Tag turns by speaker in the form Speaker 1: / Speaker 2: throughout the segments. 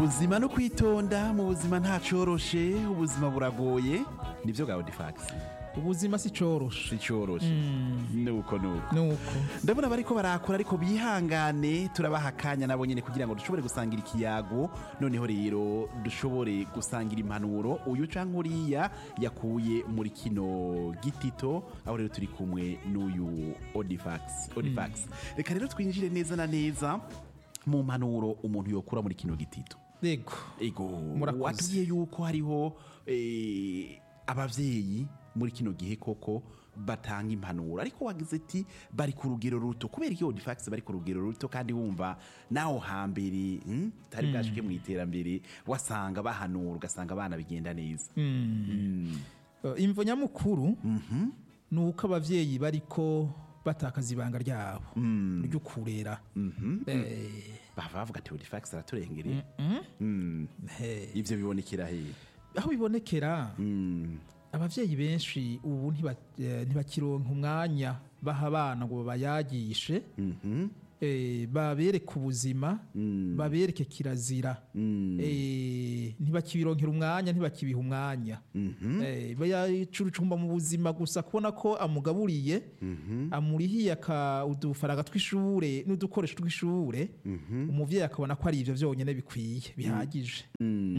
Speaker 1: ubuzima no kwitonda mu buzima ntacoroshe ubuzima buragoye nivyo gawe difax
Speaker 2: ubuzima si coroshe
Speaker 1: si coroshe nuko nuko
Speaker 2: nuko
Speaker 1: ndabona bariko barakora ariko bihangane turabaha akanya nabo nyene kugira ngo dushobore gusangira ikiyago noneho rero dushobore gusangira impanuro uyu canke uriya yakuye muri kino gitito aho rero turi kumwe n'uyu odifax odifax reka rero twinjire neza na neza mu mpanuro umuntu yokura muri kino gitito
Speaker 2: yego
Speaker 1: ego
Speaker 2: Murakoze.
Speaker 1: watubwiye yuko hariho eh, abavyeyi muri kino gihe koko batanga impanuro ariko wagize ati bari ku rugero ruto kubera iyo difax bari ku rugero ruto kandi wumva naho hambere hmm, tari bwashike mu iterambere wasanga bahanura ugasanga abana bigenda neza
Speaker 2: Eh, imvo nyamukuru ni uko abavyeyi bariko batakaza ibanga ryabo ryo kurera Eh,
Speaker 1: bava bavuga ati difax araturengereye
Speaker 2: he.
Speaker 1: ivyo bibonekera he
Speaker 2: aho bibonekera abavyeyi benshi ubu ntiba- eh, ntibakironka umwanya baha abana ngo bayagishe eh, babereke ubuzima babereke kirazira eh, ntibakibironkera umwanya ntibakibiha umwanya eh, bayacurucumba mu buzima gusa kubona ko amugaburiye amurihiye aka udufaranga tw'ishure n'udukoresho tw'ishure umuvyeyi akabona ko ari ivyo vyonyene bikwiye bihagije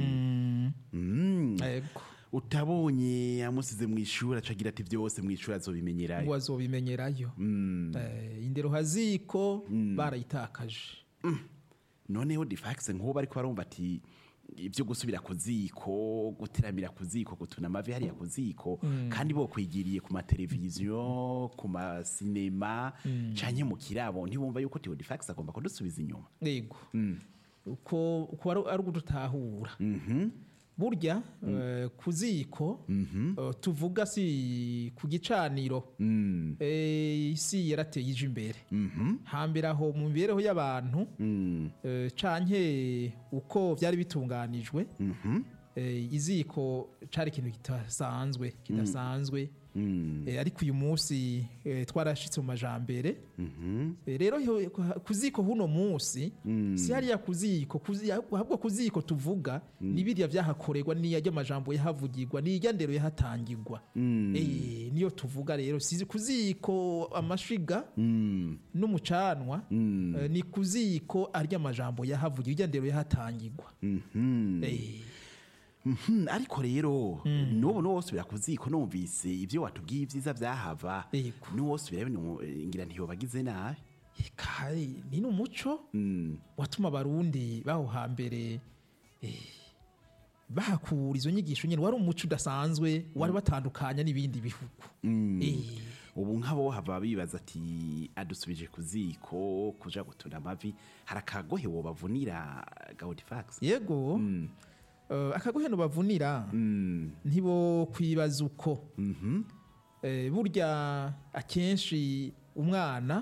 Speaker 2: Mm. Ego.
Speaker 1: utabonye amusize mu ishuri acagira ati vyose mu ishuri azobimenyerayo
Speaker 2: ngo azobimenyerayo Eh, indero haziko barayitakaje
Speaker 1: noneho difax nk'uwo bariko barumva ati ibyo gusubira ku ziko guteramira ku ziko gutuna amavi hariya ku ziko kandi bo kwigiriye ku mateleviziyo ku masinema canke mu kirabo ntibumva yuko Theo Difax agomba kudusubiza inyuma
Speaker 2: yego uko uko ari- ari ugutahura burya eh, ku ziko eh, tuvuga si ku gicaniro eh, isi yarateye ije imbere hambere aho mu mibereho y'abantu eh, canke uko byari bitunganijwe eh, iziko cari ikintu kidasanzwe kidasanzwe Eh, ariko uyu munsi eh, twarashitse mu majambere Eh, rero yo- ku ziko huno munsi si hariya ku ziko ku zi- ahubwo ku ziko tuvuga ni biriya vyahakorerwa niya ry'amajambo yahavugirwa nirya ndero yahatangirwa Eh, niyo tuvuga rero si ku ziko amashiga n'umucanwa eh, ni ku ziko arya amajambo yahavugirwa irya ndero yahatangirwa Eh,
Speaker 1: Mhm, ariko rero n'ubu n'uwosubira ku ziko numvise ibyo watubwiye ibyiza vyahava
Speaker 2: Yego.
Speaker 1: n'uwosubira ngira ntiyobagize nabi
Speaker 2: Eka, ni n'umuco watuma abarundi baho hambere eh, bahakura izo nyigisho nyine wari umuco udasanzwe wari batandukanya n'ibindi bihugu Eh,
Speaker 1: ubu nk'abo hava bibaza ati adusubije ku ziko kuja gutuna amavi hari akagohe wobavunira gaudifax
Speaker 2: yego eh, akagoheno bavunira ntibo kwibaza uko Eh, burya akenshi umwana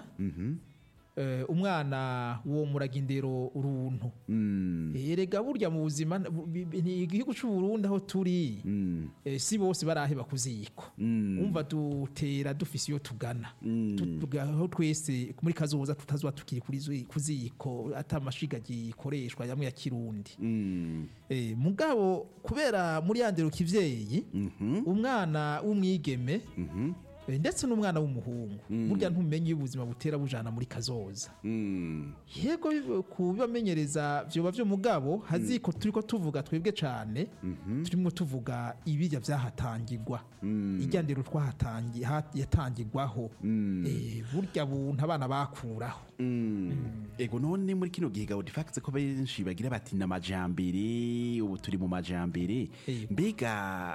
Speaker 2: eh, umwana wo muraga indero uruntu erega burya mu buzima bu- bi- ni igihugu cy'u Burundi aho turi eh, si bose baraheba kuziko umva dutera dufise iyo tugana Tu- tuga- aho twese muri kazoza tutazoba tukiri kuri zi- ku ziko ata amashiga gikoreshwa yamwe ya kirundi Eh, mugabo kubera muri ya ndero kivyeyi umwana w'umwigeme eh, ndetse n'umwana w'umuhungu burya ntumenye iyo ubuzima butera bujana muri kazoza yego bi- kubibamenyereza vyoba vyo mugabo haziko turiko tuvuga twebwe cane turimo tuvuga ibirya vyahatangirwa irya ndero twahatangi ha- yatangirwaho Eh, burya buntu abana bakuraho
Speaker 1: ego none muri kino gihe gaudifax ko benshi bagira bati n'amajambere ubu turi mu majambere
Speaker 2: Yego.
Speaker 1: mbega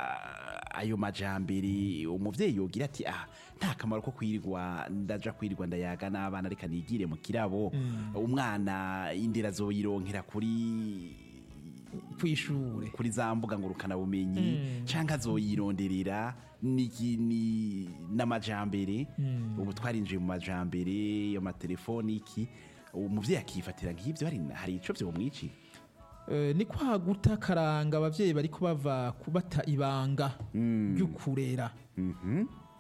Speaker 1: ayo majambere umuvyeyi yogira ati ah nta kamaro ko kwirirwa ndaja kwirirwa ndayaga n'abana reka nigire mu kirabo umwana indera azoyironkera kuri
Speaker 2: kw'ishure
Speaker 1: kuri za mbuga ngurukanabumenyi canke azoyironderera niki- ni- n'amajambere ubu twarinjiye mu majambere yo matelefoni iki umuvyeyi akifatira nk'ivyo hari hari ico vyomwicira
Speaker 2: Eh, ni kwa guta karanga abavyeyi bariko bava kubata ibanga ry'ukurera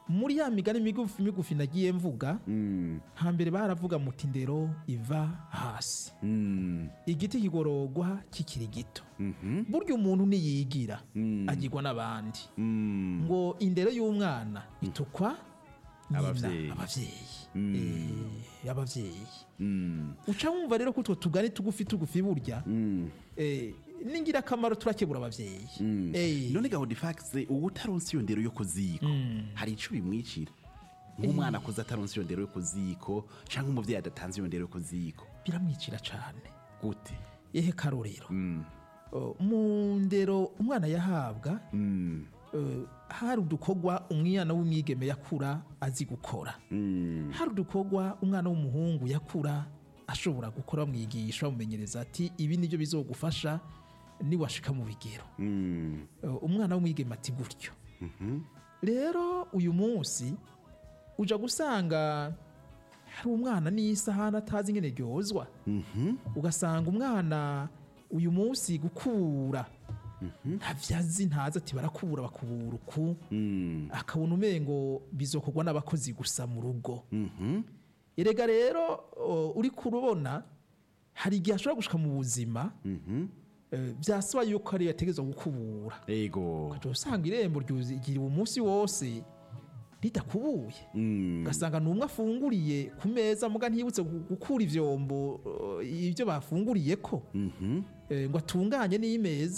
Speaker 2: muri ya migani migufi migufi nagiye mvuga
Speaker 1: Mm.
Speaker 2: hambere baravuga muti ndero iva hasi
Speaker 1: Mm.
Speaker 2: igiti kigororwa kikiri gito
Speaker 1: Mhm.
Speaker 2: burya umuntu niyigira
Speaker 1: Mm.
Speaker 2: agirwa n'abandi
Speaker 1: Mm.
Speaker 2: ngo indero y'umwana itukwa nyina,
Speaker 1: Abavyeyi.
Speaker 2: abavyeyi
Speaker 1: Mm.
Speaker 2: Eh, abavyeyi
Speaker 1: Mm.
Speaker 2: uca wumva rero ko utwo tugani tugufi tugufi burya
Speaker 1: Mm.
Speaker 2: eh, n'ingirakamaro turakebura abavyeyi
Speaker 1: Mm.
Speaker 2: Eh.
Speaker 1: none gahunda ifaxe ubu utaronse iyo ndero yo ku ziko hari ico bimwicira nk'umwana akuze ataronse iyo ndero yo ku ziko canke umuvyeyi adatanze iyo ndero yo ku ziko
Speaker 2: biramwicira cane
Speaker 1: gute
Speaker 2: ehe karorero
Speaker 1: Mm.
Speaker 2: Oh, mu ndero umwana yahabwa
Speaker 1: Mm.
Speaker 2: eh, hari udukorwa umwana w'umwigeme yakura azi gukora
Speaker 1: Mm.
Speaker 2: hari udukorwa umwana w'umuhungu yakura ashobora gukora bamwigisha bamumenyereza ati ibi nibyo bizogufasha niwashika mu bigero
Speaker 1: Mm.
Speaker 2: Eh, umwana w'umwigeme ati gutyo rero uyu munsi uja gusanga hari umwana n'isahani atazi ingene ryozwa
Speaker 1: Mhm.
Speaker 2: ugasanga umwana uyu munsi gukura ntavyo azi ntazi ati barakubura bakubura uku
Speaker 1: Mm.
Speaker 2: akabona umengo bizokorwa n'abakozi gusa mu rugo
Speaker 1: Mhm.
Speaker 2: erega rero o, uri kurubona hari igihe ashobora gushika mu buzima
Speaker 1: Mhm.
Speaker 2: eh, byasaba yuko ari yategezwa gukubura
Speaker 1: ego
Speaker 2: ukaca usanga irembo ryuzigira umunsi wose ridakubuye
Speaker 1: Mm.
Speaker 2: ugasanga ni umwe afunguriye ku meza muga ntiyibutse gu- gukura ivyombo eh, ibyo bafunguriye ko
Speaker 1: Mhm.
Speaker 2: eh, ngo atunganye n'imeza